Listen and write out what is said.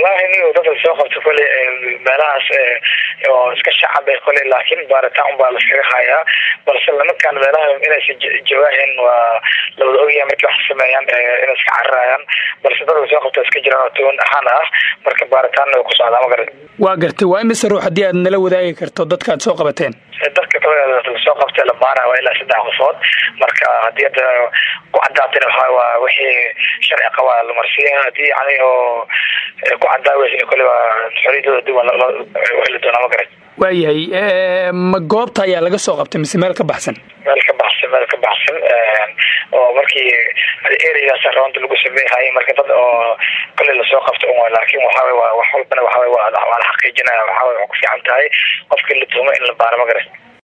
wallahi ni dadka soo qabta kole meelahaas oo iska shacaba kole laakin baaritaan unbaa laskaga hayaa balse nimankaan meelaha inaysa jawaahin waa lawada ogyahay markii wax sameeyaan inay iska carirayaan balse dadka soo qabta iska jiraan oo toban ahaan ah marka baaritaanna way ku socdaa ma garan waa gartay waa imise ruux haddii aad nala wadaagi karto dadka aad soo qabateen dadka lasoo qabtay la baara waa ilaa saddex qofood marka haddii hadda ku cadaatana waxa waa wixii sharci qabaa la marsiya haddii yani oo ku cadaaweysn kole waa xoriyadooda dib heli doonaa ma garan waayahay ma goobta ayaa laga soo qabtay mise meel ka baxsan meel ka baxsan meel ka baxsan oo markii ereygaas roonta lagu sameeyhay marka dad oo kole lasoo qabta un laakin waxawy waa wax walbana waxawy waa la xaqiijinaya waxawy waa ku fiican tahay qofkii la tuumo in la baaro ma garan